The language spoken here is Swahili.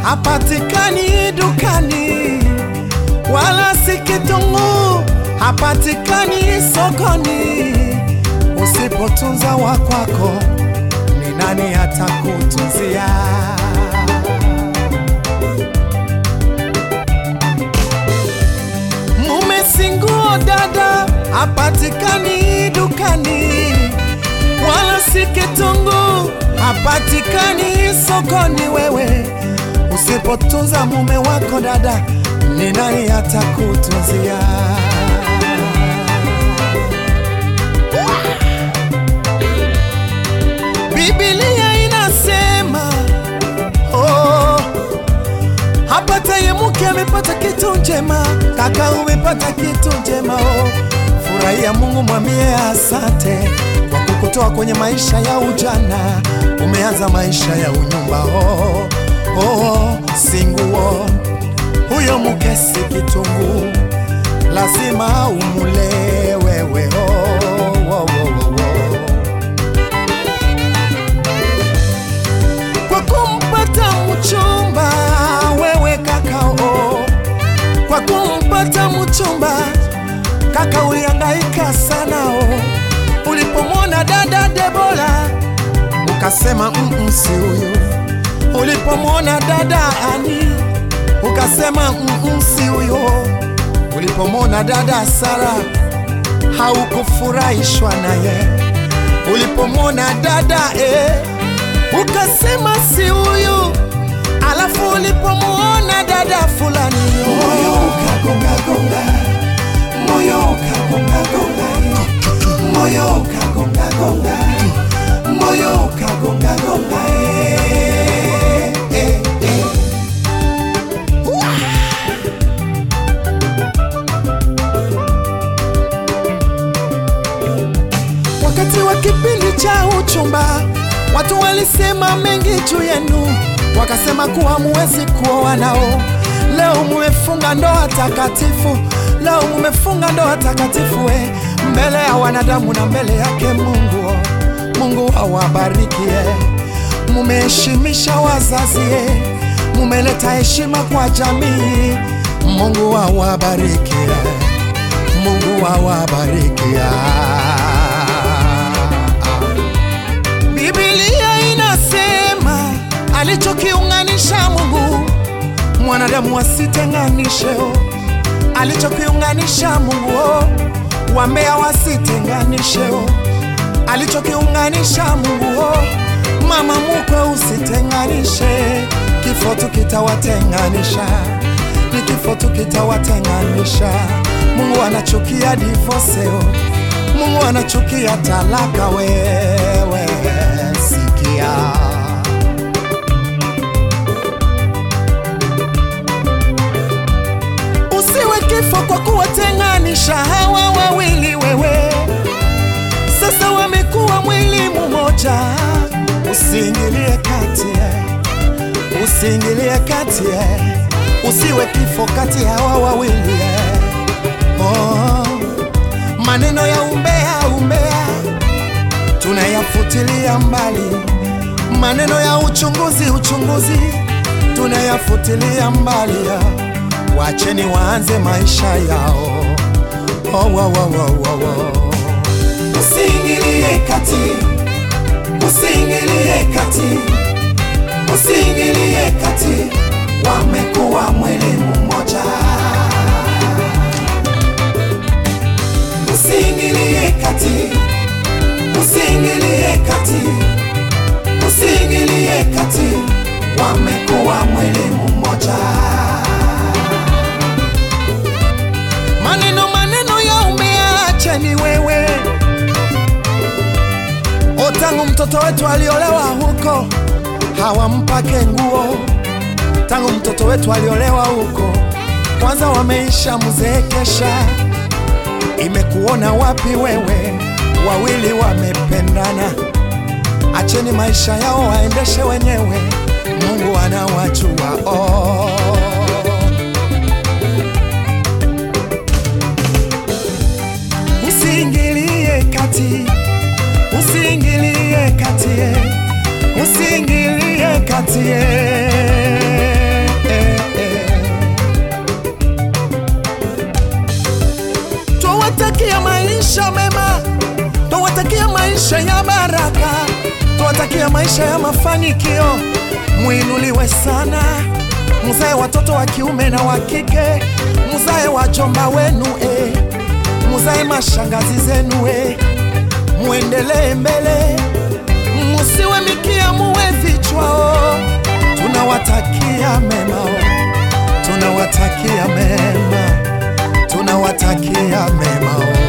hapatikani dukani, wala si kitunguu hapatikani sokoni. Usipotunza wa kwako, ni nani atakutunzia? Mume si nguo dada, hapatikani dukani, wala si kitunguu hapatikani sokoni. Wewe usipotunza mume wako dada, ni nani atakutunzia? Biblia inasema oh, hapataye mke amepata kitu njema, kaka umepata kitu njema oh. Furahia Mungu, mwambie asante kwa kukutoa kwenye maisha ya ujana, umeanza maisha ya unyumba oh, oh, singuo huyo mke si kitunguu, lazima umule wewe oh, oh, oh, oh, oh. kwa kumpata mchumba wewe kakao, kwa kumpata mchumba kaka ulihangaika sana o. Ulipomwona dada Debora ukasema mm, si huyu. Ulipomwona dada Ani ukasema mm, si huyo. Ulipomwona dada Sara haukufurahishwa naye. Ulipomwona dada eh, ukasema si huyu, alafu ulipomwona dada fulani moyo ukagongagonga, moyo ukagongagonga, moyo ukagongagonga, moyo ukagongagonga, eh, eh, eh. Wakati wa kipindi cha uchumba, watu walisema mengi juu yenu, wakasema kuwa muwezi kuoa nao. Leo mumefunga ndoa takatifu, leo mumefunga ndoa takatifu we, mbele ya wanadamu na mbele yake Mungu. Mungu awabarikie, mumeheshimisha wazazi, eh, mumeleta heshima kwa jamii. Mungu awabarikie, Mungu awabarikie. Biblia inasema alichokiunganisha Mungu mwanadamu wasitenganishe. oh. Alichokiunganisha Mungu oh, wambea wasitenganishe. oh. Alichokiunganisha Mungu oh, mama mukwe usitenganishe. Kifo tu kitawatenganisha, ni kifo tu kitawatenganisha. Mungu anachukia divorce oh. Mungu anachukia talaka. Wewe sikia, usiwe kifo kwa kuwatenganisha hawa wawili. Wewe sasa wamekuwa mwili mmoja, usiingilie kati, eh. usiingilie kati, eh. usiwe kifo kati ya hawa wawili eh. oh. Maneno ya umbea umbea tunayafutilia mbali, maneno ya uchunguzi uchunguzi tunayafutilia mbali. Wacheni waanze maisha yao. Oh, oh, oh, oh, oh, oh. Usiingilie kati, usiingilie kati, usiingilie kati, wamekuwa mwili mmoja. Usiingilie kati, usiingilie kati, usiingilie kati, wamekuwa mwili mmoja. Maneno maneno ya umeacha ni wewe o, tangu mtoto wetu aliolewa huko hawampake nguo, tangu mtoto wetu aliolewa huko kwanza wameisha mzeekesha imekuona wapi wewe? Wawili wamependana, acheni maisha yao waendeshe wenyewe, Mungu anawajua. Oh. Usiingilie kati, usiingilie kati, usiingilie kati. maisha ya baraka, tuwatakia maisha ya mafanikio, mwinuliwe sana, mzae watoto wa kiume na wa kike, mzae wajomba wenu eh, mzae mashangazi zenu eh, muendelee mbele, musiwe mikia, muwe vichwa oh. Tunawatakia mema oh. Tunawatakia mema, tunawatakia mema oh.